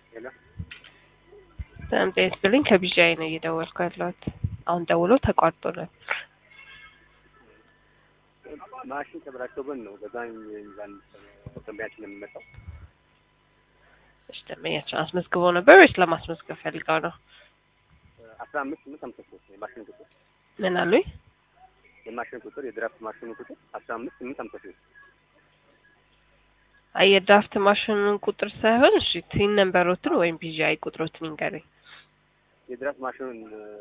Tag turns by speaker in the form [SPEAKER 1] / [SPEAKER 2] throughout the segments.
[SPEAKER 1] ሄሎ
[SPEAKER 2] ሰላም ጤና ይስጥልኝ ከቢጂአይ ነው እየደወልኩ ያለሁት። አሁን ደውሎ ተቋርጦ ነው።
[SPEAKER 1] ማሽን ተበላሽቶብን ነው በዛኝ ሚዛን ደንበኛችን የምንመጣው
[SPEAKER 2] እሺ ደንበኛችን አስመዝግበው ነበር ወይስ ለማስመዝገብ ፈልገው ነው?
[SPEAKER 1] አስራ አምስት ስምንት አምሳ ሶስት የማሽን ቁጥር
[SPEAKER 2] ምን አሉኝ?
[SPEAKER 1] የማሽን ቁጥር የድራፍት ማሽኑ ቁጥር አስራ አምስት ስምንት አምሳ ሶስት
[SPEAKER 2] አይ የድራፍት ማሽኑን ቁጥር ሳይሆን እሺ ቲን ነምበሮትን ወይም ቢጂአይ ቁጥሮትን ይንገረኝ።
[SPEAKER 1] የድራፍት ማሽኑን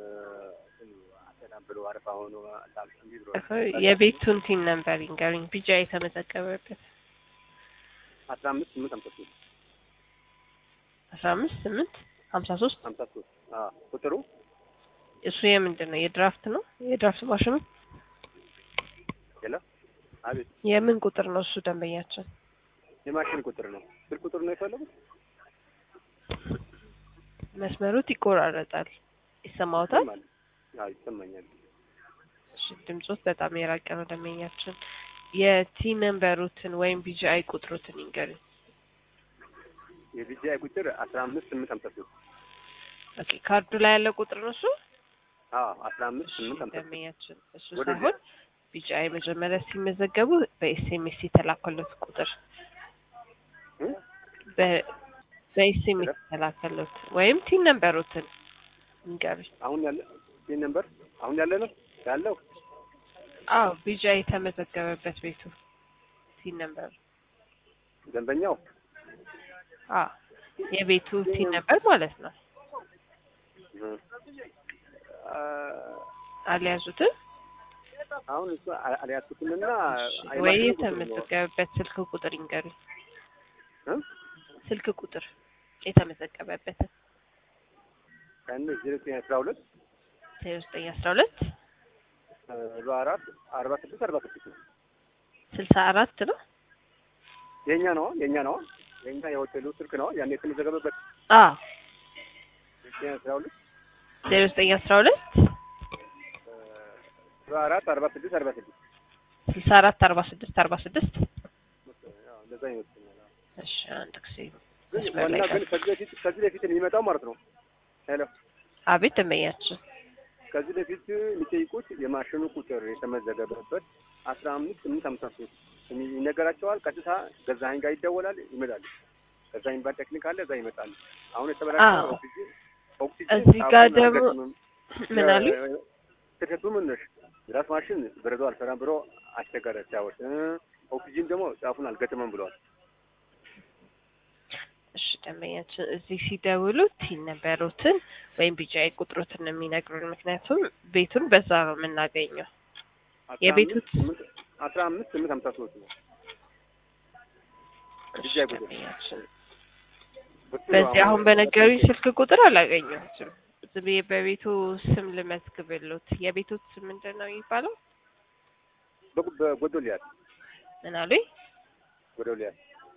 [SPEAKER 1] አሰላም ብሎ አረፋ ሆኖ እንዲ ብሎ
[SPEAKER 2] የቤቱን ቲን ነምበር ይንገረኝ። ቢጂአይ የተመዘገበበት
[SPEAKER 1] አስራ አምስት ስምንት አምሳ ሶስት
[SPEAKER 2] አስራ አምስት ስምንት ሀምሳ ሶስት
[SPEAKER 1] አምሳ ሶስት ቁጥሩ
[SPEAKER 2] እሱ የምንድን ነው? የድራፍት ነው? የድራፍት ማሽኑ
[SPEAKER 1] ሄሎ አቤት
[SPEAKER 2] የምን ቁጥር ነው እሱ ደንበኛችን?
[SPEAKER 1] የማሽን ቁጥር ነው ስልክ ቁጥር ነው የፈለጉት
[SPEAKER 2] መስመሩት ይቆራረጣል። ይሰማዎታል?
[SPEAKER 1] ይሰማል አዎ ይሰማኛል
[SPEAKER 2] እሺ ድምጾት በጣም የራቀ ነው ደንበኛችን። የቲ ነምበሩትን ወይም ቢጂአይ ቁጥሩትን ይንገሩኝ።
[SPEAKER 1] የቢጂአይ ቁጥር አስራ አምስት ስምንት አምሳ ሶስት
[SPEAKER 2] ኦኬ ካርዱ ላይ ያለ ቁጥር ነው እሱ?
[SPEAKER 1] አዎ አስራ አምስት ስምንት አምሳ ሶስት
[SPEAKER 2] ደንበኛችን እሱ
[SPEAKER 1] ወደ
[SPEAKER 2] ሳይሆን ቢጂአይ መጀመሪያ ሲመዘገቡ በኤስኤምኤስ የተላከሉት ቁጥር
[SPEAKER 1] እ?
[SPEAKER 2] በ- በኤስኤምኤስ የተላከሉት ወይም ቲን ነምበሩትን ይንገሩኝ።
[SPEAKER 1] አሁን ያለ ይህ ነምበር አሁን ያለ ነው ያለው
[SPEAKER 2] አዎ ቢጂአይ የተመዘገበበት ቤቱ ቲን ነምበር
[SPEAKER 1] ደንበኛው
[SPEAKER 2] አዎ የቤቱ ቲን ነምበር ማለት ነው።
[SPEAKER 1] እ፣ አ፣
[SPEAKER 2] አልያዙትም
[SPEAKER 1] አሁን እሱ አ- አልያዝኩትምና
[SPEAKER 2] ወይ
[SPEAKER 1] የማሽኑ ቁጥር ነው።
[SPEAKER 2] የተመዘገበበት ስልክ ቁጥር ይንገሩኝ።
[SPEAKER 1] እ?
[SPEAKER 2] ስልክ ቁጥር የተመዘገበበትን
[SPEAKER 1] ቀን ዜሮ ዘጠኝ አስራ ሁለት
[SPEAKER 2] ዜሮ ዘጠኝ አስራ ሁለት
[SPEAKER 1] አርባ አራት አርባ ስድስት አርባ ስድስት ነው
[SPEAKER 2] ስልሳ አራት ነው።
[SPEAKER 1] የእኛ ነው የእኛ ነው የእኛ የሆቴሉ ስልክ ነው ያን የተመዘገበበት
[SPEAKER 2] አዎ
[SPEAKER 1] ዜሮ ዘጠኝ አስራ ሁለት
[SPEAKER 2] ዜሮ ዘጠኝ አስራ ሁለት
[SPEAKER 1] አርባ አራት አርባ ስድስት አርባ ስድስት
[SPEAKER 2] ስልሳ አራት አርባ ስድስት አርባ ስድስት
[SPEAKER 1] ያው እንደዛ ይመስለኛል
[SPEAKER 2] እሺ አንድ ጊዜ
[SPEAKER 1] ግን
[SPEAKER 2] መስመር
[SPEAKER 1] ዋና
[SPEAKER 2] ላይ
[SPEAKER 1] ግን
[SPEAKER 2] ቀር-
[SPEAKER 1] ከዚህ በፊት ከዚህ በፊት የሚመጣው ማለት ነው ሄሎ
[SPEAKER 2] አቤት ደንበኛችን
[SPEAKER 1] ከዚህ በፊት የሚጠይቁት የማሽኑ ቁጥር የተመዘገበበት አስራ አምስት ስምንት ሀምሳ ሶስት ይነገራቸዋል። ቀጥታ ገዛኸኝ ጋር ይደወላል፣ ይመጣል። ገዛኸኝ ባል ቴክኒክ አለ፣ እዛ ይመጣል። አሁን የተበላሸ
[SPEAKER 2] አዎ።
[SPEAKER 1] ኦክሲጅን ኦክሲጅን
[SPEAKER 2] እዚህ ጋር
[SPEAKER 1] ጫፉን
[SPEAKER 2] ደግሞ
[SPEAKER 1] አልገጥምም።
[SPEAKER 2] ምን አሉ?
[SPEAKER 1] ስህተቱ ምን ነሽ? ራስ ማሽን በረዶ አልሰራም ብሎ አስቸገረ ሲያወጥ፣ ኦክሲጅን ደግሞ ጫፉን አልገጥምም ብለዋል።
[SPEAKER 2] እሺ ደንበኛችን እዚህ ሲደውሉ ቲን ነበሩትን ወይም ቢጂአይ ቁጥሮትን ነው የሚነግሩን። ምክንያቱም ቤቱን በዛ ነው የምናገኘው።
[SPEAKER 1] አስራ
[SPEAKER 2] የቤቱ
[SPEAKER 1] አምስት ስምንት አስራ አምስት ስምንት ሀምሳ ሶስት ነው
[SPEAKER 2] እሺ
[SPEAKER 1] ቢጂአይ ቁጥር
[SPEAKER 2] ደንበኛችን
[SPEAKER 1] ቁጥሩ
[SPEAKER 2] በዚህ አሁን በነገሩኝ ስልክ ቁጥር አላገኘሁትም። ዝም ብዬ በቤቱ ስም ልመዝግብሎት። የቤቱ ስም ምንድን ነው የሚባለው?
[SPEAKER 1] በጉ- በጎዶልያስ
[SPEAKER 2] ምን አሉኝ?
[SPEAKER 1] ጎዶልያስ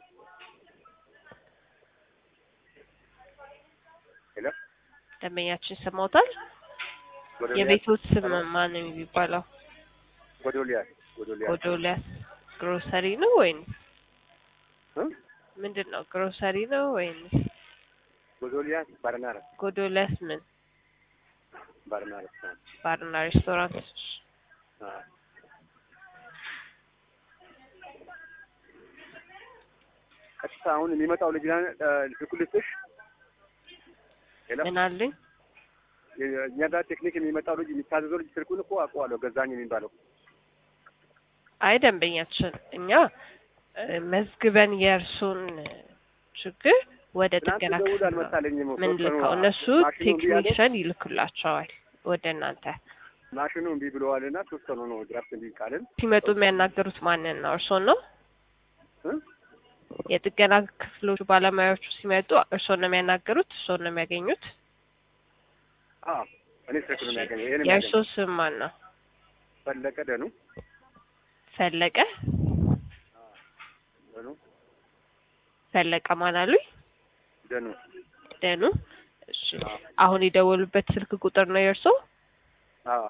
[SPEAKER 1] ሄሎ
[SPEAKER 2] ደንበኛችን ሰማውታል።
[SPEAKER 1] ጎዶልያስ
[SPEAKER 2] የቤቱ ስም ማን ነው የሚባለው?
[SPEAKER 1] ጎዶልያስ ጎዶልያስ
[SPEAKER 2] ጎዶልያስ ግሮሰሪ ነው ወይንስ
[SPEAKER 1] እ?
[SPEAKER 2] ምንድን ነው? ግሮሰሪ ነው ወይንስ
[SPEAKER 1] ጎዶልያስ ባርና ሬስቶራንት
[SPEAKER 2] ጎዶልያስ ምን
[SPEAKER 1] ባርና ሬስቶራንት
[SPEAKER 2] ባርና ሬስቶራንት?
[SPEAKER 1] አዎ ቀጥታ አሁን የሚመጣው ልጅ ስልኩ ልስጥሽ ሄሎ
[SPEAKER 2] ምን አሉኝ?
[SPEAKER 1] እኛ ጋር ቴክኒክ የሚመጣው ልጅ የሚታዘዘው ልጅ ስልኩን እኮ አውቀዋለሁ ገዛኝ የሚባለው
[SPEAKER 2] አይ ደንበኛችን እኛ እ፣ መዝግበን የእርሱን ችግር ወደ
[SPEAKER 1] ትናንት
[SPEAKER 2] ጥገና
[SPEAKER 1] ደውል
[SPEAKER 2] ክፍል ነው
[SPEAKER 1] አልመጣልኝም
[SPEAKER 2] ምን
[SPEAKER 1] ሶስት ቀኑ
[SPEAKER 2] ልከው እነሱ
[SPEAKER 1] ማሽኑ እምቢ አለ
[SPEAKER 2] ቴክኒሽን ይልኩላቸዋል ወደ እናንተ
[SPEAKER 1] ማሽኑ እምቢ ብለዋልና ሶስት ቀኑ ነው ድራፍት እምቢ ቃልን
[SPEAKER 2] ሲመጡ የሚያናገሩት ማንን ነው? እርሶን ነው?
[SPEAKER 1] እ?
[SPEAKER 2] የጥገና ክፍሎቹ ባለሙያዎቹ ሲመጡ እርሶን ነው የሚያናገሩት? እርሶን ነው የሚያገኙት?
[SPEAKER 1] አዎ እኔ ስልክ ነው የሚያገኘው ይሄን
[SPEAKER 2] የእርሶ
[SPEAKER 1] የሚያገኘው
[SPEAKER 2] ስም ማን ነው?
[SPEAKER 1] ፈለቀ ደኑ
[SPEAKER 2] ፈለቀ
[SPEAKER 1] ደኑ
[SPEAKER 2] ፈለቀ ማን አሉኝ?
[SPEAKER 1] ደኑ
[SPEAKER 2] ደኑ። እሺ
[SPEAKER 1] አዎ
[SPEAKER 2] አሁን የደወሉበት ስልክ ቁጥር ነው የእርሶ?
[SPEAKER 1] አዎ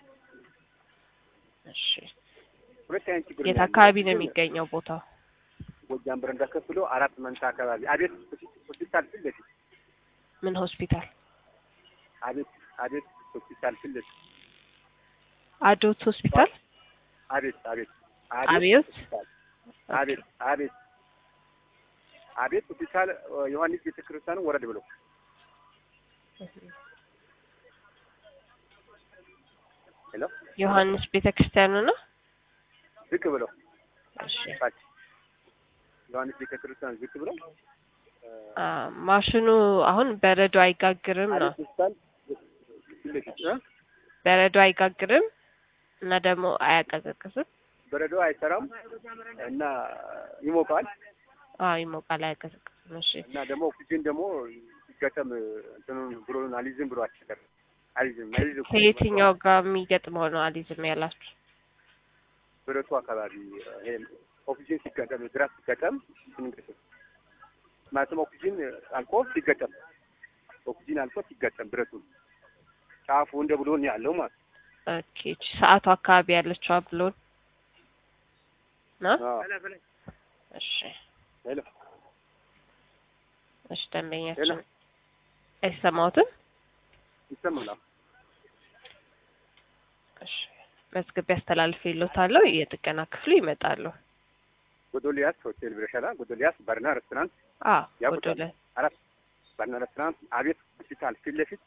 [SPEAKER 2] እሺ
[SPEAKER 1] ሁለት አይነት ችግር
[SPEAKER 2] የት
[SPEAKER 1] ነው
[SPEAKER 2] አካባቢ ነው
[SPEAKER 1] ያለው።
[SPEAKER 2] የሚገኘው ቦታው?
[SPEAKER 1] ጎጃም በረንዳ ከፍሎ አራት መንታ አካባቢ አቤት ሆስፒታል ፊት ለፊት
[SPEAKER 2] ምን ሆስፒታል?
[SPEAKER 1] አቤት አቤት ሆስፒታል ፊት ለፊት
[SPEAKER 2] አዶት ሆስፒታል።
[SPEAKER 1] አቤት አቤት
[SPEAKER 2] አብዮት?
[SPEAKER 1] ሆስፒታል አቤት አቤት አቤት ሆስፒታል ዮሐንስ ቤተክርስቲያን ወረድ ብሎ ሄሎ
[SPEAKER 2] ዮሐንስ ቤተክርስቲያኑ ነው።
[SPEAKER 1] ዝቅ ብሎ
[SPEAKER 2] እሺ
[SPEAKER 1] ታች ዮሐንስ ቤተክርስቲያን ዝቅ ብሎ
[SPEAKER 2] አ ማሽኑ አሁን በረዶ አይጋግርም ነው።
[SPEAKER 1] አቤት ሆስፒታል ፊት ለፊት እ?
[SPEAKER 2] በረዶ አይጋግርም እና ደግሞ አያቀዘቅዝም።
[SPEAKER 1] በረዶ አይሰራም እና ይሞቃል
[SPEAKER 2] አዎ ይሞቃል፣ አያቀዘቅዝም። እሺ
[SPEAKER 1] እና ደግሞ ኦክሲጅን ደግሞ ሲገጠም እንትኑን ብሎን አሊዝም ብሎ አስቸገር አሊዝም አሊዝም
[SPEAKER 2] ከየትኛው ጋር የሚገጥመው ነው አሊዝም ያላችሁ?
[SPEAKER 1] ብረቱ አካባቢ ይሄ ኦክሲጅን ሲገጠም ድራፍ ሲገጠም ስንገጠም ማለትም ኦክሲጅን አልቆ ሲገጠም ኦክሲጅን አልቆ ሲገጠም ብረቱን ጫፉ እንደ ብሎን ያለው ማለት
[SPEAKER 2] ኦኬ እቺ ሰዓቱ አካባቢ ያለችው ብሎን ነው።
[SPEAKER 1] ነው።
[SPEAKER 2] እሺ
[SPEAKER 1] ሄሎ
[SPEAKER 2] እሺ
[SPEAKER 1] ሄሎ
[SPEAKER 2] ደንበኛችን አይሰማዎትም?
[SPEAKER 1] ይሰማል?
[SPEAKER 2] እሺ መዝግቤ አስተላልፌ ይሎታለሁ። የጥገና ክፍሉ ይመጣሉ።
[SPEAKER 1] ጎዶሊያስ ሆቴል ብረሸላ ጎዶሊያስ ባርና ሬስቶራንት
[SPEAKER 2] አዎ
[SPEAKER 1] ያውቁታል?
[SPEAKER 2] ወደ
[SPEAKER 1] አራት ባርና ሬስቶራንት አቤት ሆስፒታል ፊት ለፊት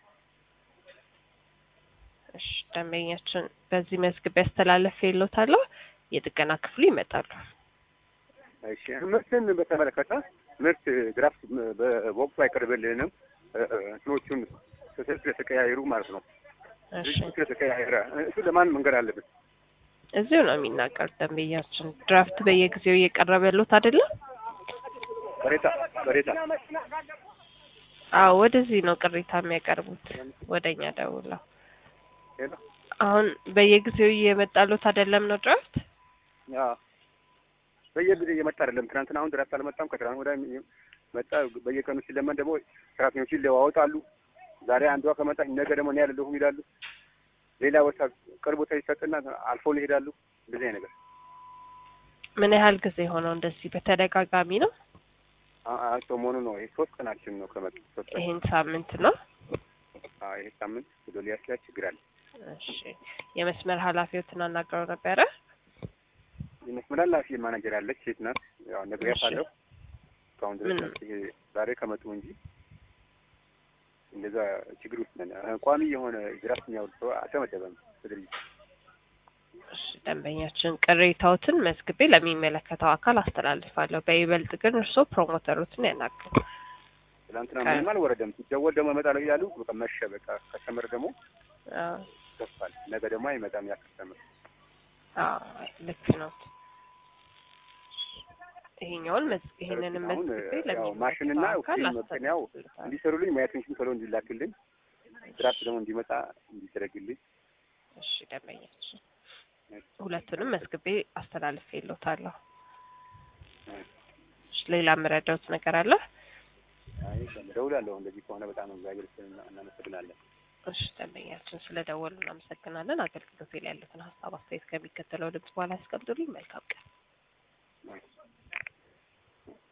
[SPEAKER 2] እሺ ደንበኛችን በዚህ መዝግቤ አስተላልፌ ይሎታለሁ። የጥገና ክፍሉ ይመጣሉ።
[SPEAKER 1] እሺ ምርትን በተመለከተ ምርት ግራፍት በወቅቱ አይቀርብልንም እ- እ- እንትኖቹን ስልክ ስለተቀያየሩ ማለት ነው።
[SPEAKER 2] እሺ
[SPEAKER 1] ድርጅቱ ስለተቀያየረ እሱ ለማን መንገድ አለብን?
[SPEAKER 2] እዚሁ ነው የሚናገሩት ደንበኛችን። ድራፍት በየጊዜው እየቀረበሉት አይደለም?
[SPEAKER 1] በሬታ በሬታ
[SPEAKER 2] አዎ ወደዚህ ነው ቅሬታ የሚያቀርቡት ወደኛ ደውለው።
[SPEAKER 1] ሄሎ
[SPEAKER 2] አሁን በየጊዜው እየመጣሉት አይደለም ነው ድራፍት?
[SPEAKER 1] ያ በየጊዜ እየመጣ አይደለም። ትናንትና አሁን ድረስ አልመጣም። ከትናንት ወዲያ መጣ። በየቀኑ ሲለመን ደግሞ ሰራተኞች ይለዋወጣሉ። ዛሬ አንዷ ከመጣ ነገ ደግሞ እኔ አይደለሁም ይላሉ። ሌላ ቦታ ቅርብ ቦታ ይሰጥና አልፎ ይሄዳሉ። እንደዚህ አይነት ነገር
[SPEAKER 2] ምን ያህል ጊዜ ሆነው እንደዚህ በተደጋጋሚ ነው?
[SPEAKER 1] አ- አ- ሰሞኑ ነው። ይሄ ሶስት ቀናችን ነው ከመጡ ሶስት ቀን።
[SPEAKER 2] ይሄን ሳምንት ነው።
[SPEAKER 1] አዎ ይሄ ሳምንት ጎዶልያስ ላይ ችግር አለ።
[SPEAKER 2] እሺ የመስመር ኃላፊዎትን አናግረው ነበረ?
[SPEAKER 1] የመስመር ኃላፊ ማናጀር ያለች ሴት ናት። ያው ነግሬያታለሁ። እስካሁን ድረስ
[SPEAKER 2] ምን?
[SPEAKER 1] መፍትሄ ዛሬ ከመጡ እንጂ እንደዛ ችግር ውስጥ ነን። እ፣ ቋሚ የሆነ ግራፍ የሚያወርድ ሰው አልተመደበም በድርጅቱ።
[SPEAKER 2] እሺ ደንበኛችን ቅሬታዎትን መዝግቤ ለሚመለከተው አካል አስተላልፋለሁ። በይበልጥ ግን እርስዎ ፕሮሞተሮትን ያናግሩ።
[SPEAKER 1] ትናንትና
[SPEAKER 2] ቃ-
[SPEAKER 1] ምንም አልወረደም። ሲደወል ደግሞ እመጣለሁ እያሉ በቃ መሸ። በቃ ከስተመር ደግሞ
[SPEAKER 2] አዎ
[SPEAKER 1] ይከፋል። ነገ ደግሞ አይመጣም ያ ከስተመር።
[SPEAKER 2] አዎ ልክ ነው። ይሄኛውን መዝ- ይሄንንም
[SPEAKER 1] አሁን
[SPEAKER 2] መዝግቤ
[SPEAKER 1] ያው ማሽንና
[SPEAKER 2] ለሚመለከተው አካል
[SPEAKER 1] ኦክሲጅን መቀነያው
[SPEAKER 2] አስተላልፋለሁ።
[SPEAKER 1] እንዲሰሩልኝ ሙያተኞችን ቶሎ እንዲላክልኝ ድራፍት ደግሞ እንዲመጣ እንዲደረግልኝ
[SPEAKER 2] እሺ ደንበኛችን ሁለቱንም መዝግቤ አስተላልፌ ይሎታለሁ። እሺ ሌላ የምረዳውት ነገር አለ?
[SPEAKER 1] አይ እደውላለሁ። እንደዚህ ከሆነ በጣም እግዚአብሔር ይመስገን እናመሰግናለን።
[SPEAKER 2] እሺ ደንበኛችን ስለደወሉ እናመሰግናለን። አገልግሎት ላይ ያሉትን ሀሳብ አስተያየት ከሚከተለው ድምጽ በኋላ ያስቀምጡልኝ። መልካም ቀን።